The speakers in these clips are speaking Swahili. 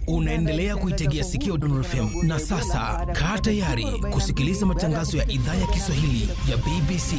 Unaendelea kuitegea sikio Dondor FM na sasa kaa tayari kusikiliza matangazo ya idhaa ya Kiswahili ya BBC.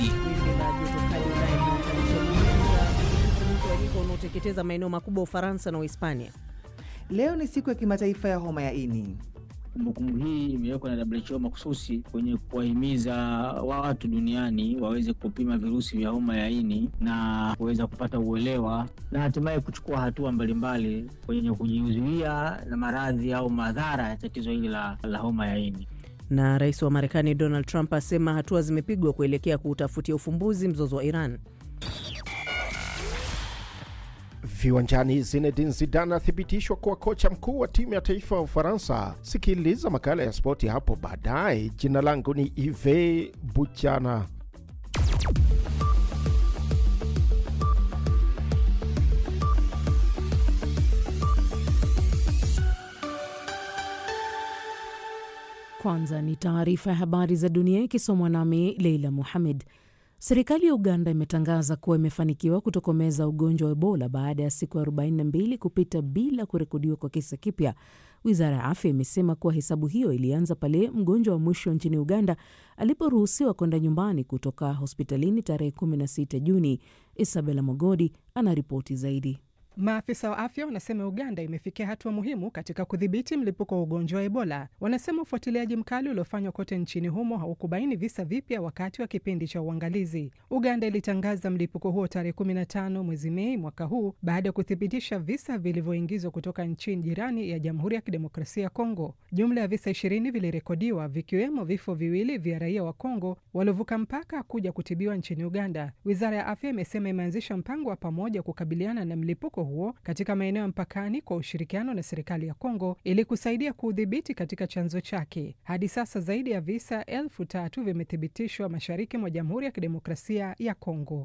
unaoteketeza maeneo makubwa Ufaransa na Uhispania. Leo ni siku ya kimataifa ya homa ya ini. Kumbukumbu hii imewekwa na WHO makususi kwenye kuwahimiza watu duniani waweze kupima virusi vya homa ya ini na kuweza kupata uelewa na hatimaye kuchukua hatua mbalimbali kwenye kujizuia na maradhi au madhara ya tatizo hili la, la homa ya ini. Na rais wa Marekani Donald Trump asema hatua zimepigwa kuelekea kuutafutia ufumbuzi mzozo wa Iran. Viwanjani, Zinedine Zidane athibitishwa kuwa kocha mkuu wa timu ya taifa ya Ufaransa. Sikiliza makala ya spoti hapo baadaye. Jina langu ni Ive Buchana. Kwanza ni taarifa ya habari za dunia ikisomwa nami Leila Muhamed. Serikali ya Uganda imetangaza kuwa imefanikiwa kutokomeza ugonjwa wa Ebola baada ya siku 42 kupita bila kurekodiwa kwa kisa kipya. Wizara ya afya imesema kuwa hesabu hiyo ilianza pale mgonjwa wa mwisho nchini Uganda aliporuhusiwa kwenda nyumbani kutoka hospitalini tarehe 16 Juni. Isabela Mogodi anaripoti zaidi. Maafisa wa afya wanasema Uganda imefikia hatua muhimu katika kudhibiti mlipuko wa ugonjwa wa Ebola. Wanasema ufuatiliaji mkali uliofanywa kote nchini humo haukubaini visa vipya wakati wa kipindi cha uangalizi. Uganda ilitangaza mlipuko huo tarehe 15 mwezi Mei mwaka huu baada ya kuthibitisha visa vilivyoingizwa kutoka nchi jirani ya Jamhuri ya Kidemokrasia ya Kongo. Jumla ya visa ishirini vilirekodiwa vikiwemo vifo viwili vya raia wa Kongo waliovuka mpaka kuja kutibiwa nchini Uganda. Wizara ya afya imesema imeanzisha mpango wa pamoja kukabiliana na mlipuko huo katika maeneo ya mpakani kwa ushirikiano na serikali ya Kongo ili kusaidia kuudhibiti katika chanzo chake. Hadi sasa zaidi ya visa elfu tatu vimethibitishwa mashariki mwa Jamhuri ya Kidemokrasia ya Kongo.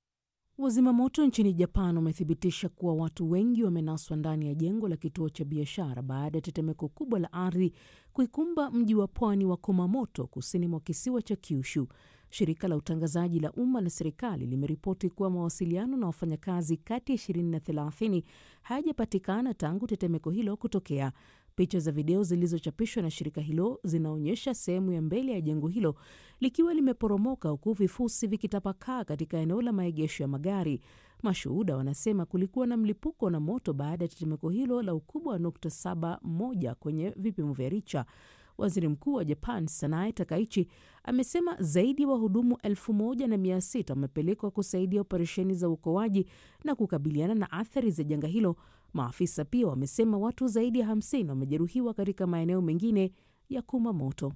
Wazima moto nchini Japan wamethibitisha kuwa watu wengi wamenaswa ndani ya jengo la kituo cha biashara baada ya tetemeko kubwa la ardhi kuikumba mji wa pwani wa Kumamoto kusini mwa kisiwa cha Kyushu. Shirika la utangazaji la umma la serikali limeripoti kuwa mawasiliano na wafanyakazi kati ya 20 na 30 hayajapatikana tangu tetemeko hilo kutokea. Picha za video zilizochapishwa na shirika hilo zinaonyesha sehemu ya mbele ya jengo hilo likiwa limeporomoka huku vifusi vikitapakaa katika eneo la maegesho ya magari. Mashuhuda wanasema kulikuwa na mlipuko na moto baada ya tetemeko hilo la ukubwa wa nukta saba moja kwenye vipimo vya Richa. Waziri Mkuu wa Japan Sanae Takaichi amesema zaidi ya wa wahudumu elfu moja na mia sita wamepelekwa kusaidia operesheni za uokoaji na kukabiliana na athari za janga hilo. Maafisa pia wamesema watu zaidi ya 50 wamejeruhiwa katika maeneo mengine ya Kumamoto.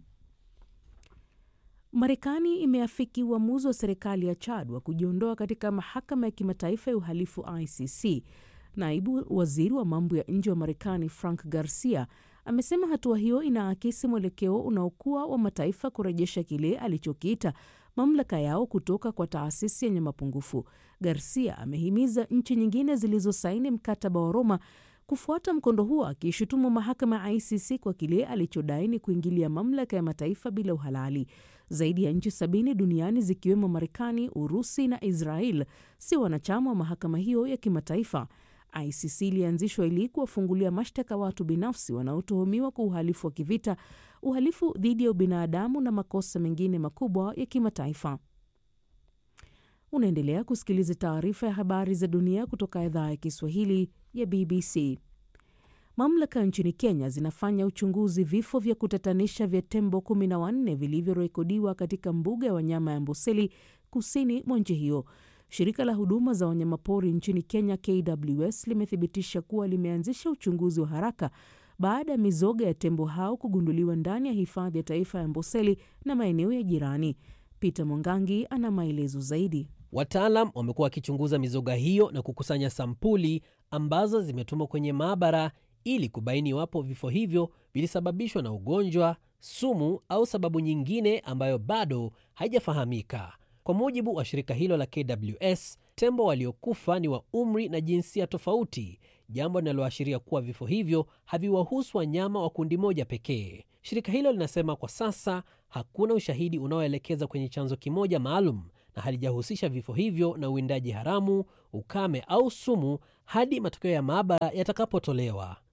Marekani imeafiki uamuzi wa serikali ya Chad wa kujiondoa katika mahakama ya kimataifa ya uhalifu ICC. Naibu waziri wa mambo ya nje wa Marekani Frank Garcia amesema hatua hiyo inaakisi mwelekeo unaokuwa wa mataifa kurejesha kile alichokiita mamlaka yao kutoka kwa taasisi yenye mapungufu. Garcia amehimiza nchi nyingine zilizosaini mkataba wa Roma kufuata mkondo huo, akiishutumu mahakama ya ICC kwa kile alichodai ni kuingilia mamlaka ya mataifa bila uhalali. Zaidi ya nchi sabini duniani zikiwemo Marekani, Urusi na Israel si wanachama wa mahakama hiyo ya kimataifa. ICC ilianzishwa ili kuwafungulia mashtaka watu binafsi wanaotuhumiwa kwa uhalifu wa kivita, uhalifu dhidi ya ubinadamu na makosa mengine makubwa ya kimataifa. Unaendelea kusikiliza taarifa ya habari za dunia kutoka idhaa ya Kiswahili ya BBC. Mamlaka nchini Kenya zinafanya uchunguzi vifo vya kutatanisha vya tembo kumi na wanne vilivyorekodiwa katika mbuga ya wanyama ya Amboseli kusini mwa nchi hiyo. Shirika la huduma za wanyamapori nchini Kenya, KWS, limethibitisha kuwa limeanzisha uchunguzi wa haraka baada ya mizoga ya tembo hao kugunduliwa ndani ya hifadhi ya taifa ya Amboseli na maeneo ya jirani. Peter Mwangangi ana maelezo zaidi. Wataalam wamekuwa wakichunguza mizoga hiyo na kukusanya sampuli ambazo zimetumwa kwenye maabara ili kubaini iwapo vifo hivyo vilisababishwa na ugonjwa, sumu au sababu nyingine ambayo bado haijafahamika. Kwa mujibu wa shirika hilo la KWS, tembo waliokufa ni wa umri na jinsia tofauti, jambo linaloashiria kuwa vifo hivyo haviwahusu wanyama wa kundi moja pekee. Shirika hilo linasema kwa sasa hakuna ushahidi unaoelekeza kwenye chanzo kimoja maalum na halijahusisha vifo hivyo na uwindaji haramu, ukame au sumu hadi matokeo ya maabara yatakapotolewa.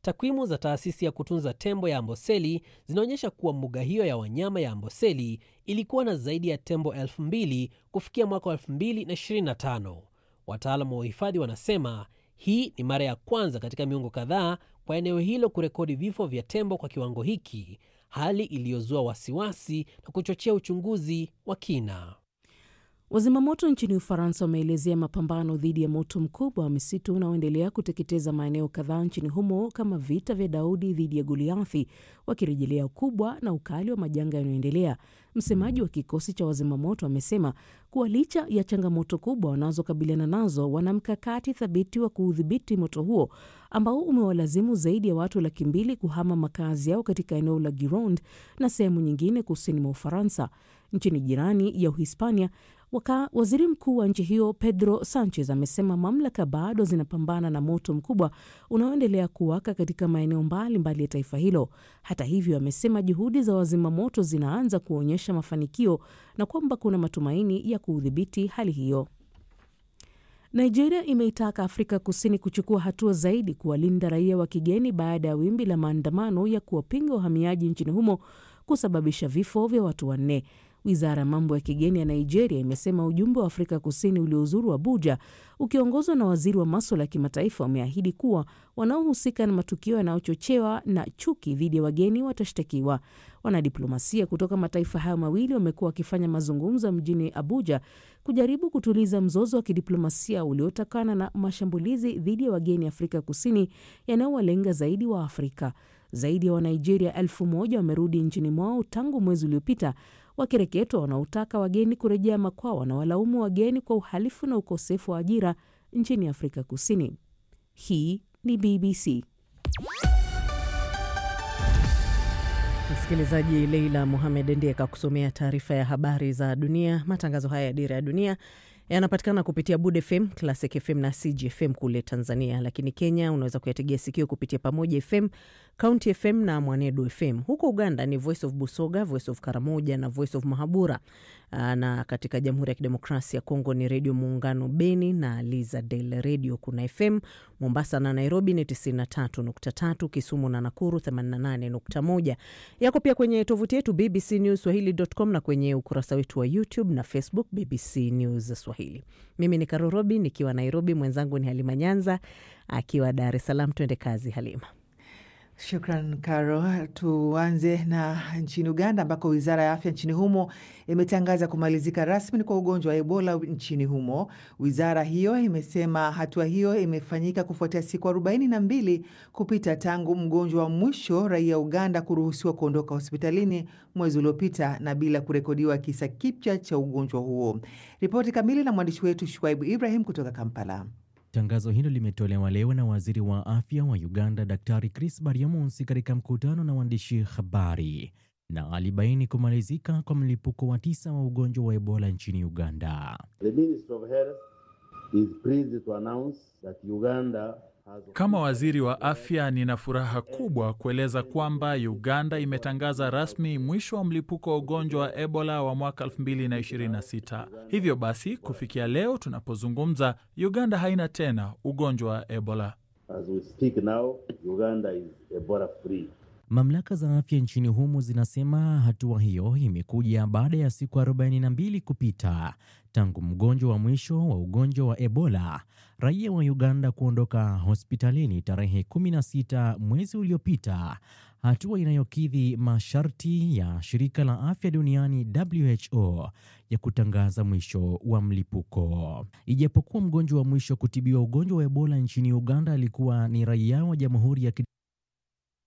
Takwimu za taasisi ya kutunza tembo ya Amboseli zinaonyesha kuwa mbuga hiyo ya wanyama ya Amboseli ilikuwa na zaidi ya tembo elfu mbili kufikia mwaka wa 2025. Wataalamu wa uhifadhi wanasema hii ni mara ya kwanza katika miongo kadhaa kwa eneo hilo kurekodi vifo vya tembo kwa kiwango hiki, hali iliyozua wasiwasi na kuchochea uchunguzi wa kina. Wazimamoto nchini Ufaransa wameelezea mapambano dhidi ya moto mkubwa wa misitu unaoendelea kuteketeza maeneo kadhaa nchini humo kama vita vya Daudi dhidi ya Goliathi, wakirejelea ukubwa na ukali wa majanga yanayoendelea. Msemaji wa kikosi cha wazimamoto amesema kuwa licha ya changamoto kubwa wanazokabiliana nazo, wana mkakati thabiti wa kuudhibiti moto huo ambao umewalazimu zaidi ya watu laki mbili kuhama makazi yao katika eneo la Gironde na sehemu nyingine kusini mwa Ufaransa. Nchini jirani ya Uhispania, Waka, waziri mkuu wa nchi hiyo Pedro Sanchez amesema mamlaka bado zinapambana na moto mkubwa unaoendelea kuwaka katika maeneo mbalimbali ya taifa hilo. Hata hivyo, amesema juhudi za wazima moto zinaanza kuonyesha mafanikio na kwamba kuna matumaini ya kuudhibiti hali hiyo. Nigeria imeitaka Afrika Kusini kuchukua hatua zaidi kuwalinda raia wa kigeni baada ya wimbi la maandamano ya kuwapinga wahamiaji nchini humo kusababisha vifo vya watu wanne. Wizara ya mambo ya kigeni ya Nigeria imesema ujumbe wa Afrika Kusini uliozuru Abuja ukiongozwa na waziri wa maswala ya kimataifa wameahidi kuwa wanaohusika na matukio yanayochochewa na chuki dhidi ya wageni watashtakiwa. Wanadiplomasia kutoka mataifa hayo mawili wamekuwa wakifanya mazungumzo mjini Abuja kujaribu kutuliza mzozo wa kidiplomasia uliotokana na mashambulizi dhidi ya wageni Afrika Kusini yanayowalenga zaidi wa Afrika. Zaidi ya Wanigeria elfu moja wamerudi nchini mwao tangu mwezi uliopita wakireketwa wanaotaka wageni kurejea makwao na walaumu wageni kwa uhalifu na ukosefu wa ajira nchini Afrika Kusini. Hii ni BBC. Msikilizaji, Leila Mohamed ndiye kakusomea taarifa ya habari za dunia. Matangazo haya ya Dira ya Dunia yanapatikana kupitia Bud FM, Classic FM na CGFM kule Tanzania, lakini Kenya unaweza kuyategea sikio kupitia Pamoja FM, County FM na Mwanedu FM. Huko Uganda ni Voice of Busoga, Voice of Karamoja na Voice of Mahabura, na katika Jamhuri ya Kidemokrasia ya Kongo ni Redio Muungano Beni na Liza Del Radio. Kuna FM Mombasa na Nairobi ni 93.3, Kisumu na Nakuru 88.1. Yako pia kwenye tovuti yetu BBC News Swahili.com na kwenye ukurasa wetu wa YouTube na Facebook BBC News Swahili. Mimi ni Karo Robi nikiwa Nairobi, mwenzangu ni Halima Nyanza akiwa Dar es Salaam. Twende kazi, Halima. Shukran Karo. Tuanze na nchini Uganda ambako wizara ya afya nchini humo imetangaza kumalizika rasmi kwa ugonjwa wa Ebola nchini humo. Wizara hiyo imesema hatua hiyo imefanyika kufuatia siku arobaini na mbili kupita tangu mgonjwa wa mwisho raia Uganda kuruhusiwa kuondoka hospitalini mwezi uliopita na bila kurekodiwa kisa kipya cha ugonjwa huo. Ripoti kamili na mwandishi wetu Shuaibu Ibrahim kutoka Kampala. Tangazo hilo limetolewa leo na waziri wa afya wa Uganda, Daktari Chris Baryamunsi, katika mkutano na waandishi habari, na alibaini kumalizika kwa mlipuko wa tisa wa ugonjwa wa Ebola nchini Uganda. Kama waziri wa afya, nina furaha kubwa kueleza kwamba Uganda imetangaza rasmi mwisho wa mlipuko wa ugonjwa wa Ebola wa mwaka 2026. Hivyo basi, kufikia leo tunapozungumza, Uganda haina tena ugonjwa wa Ebola. As we speak now, Uganda is Ebola free. Mamlaka za afya nchini humo zinasema hatua hiyo imekuja baada ya siku 42 kupita tangu mgonjwa wa mwisho wa ugonjwa wa Ebola raia wa Uganda kuondoka hospitalini tarehe 16 mwezi uliopita, hatua inayokidhi masharti ya shirika la afya duniani WHO ya kutangaza mwisho wa mlipuko. Ijapokuwa mgonjwa wa mwisho kutibiwa ugonjwa wa Ebola nchini Uganda alikuwa ni raia wa Jamhuri ya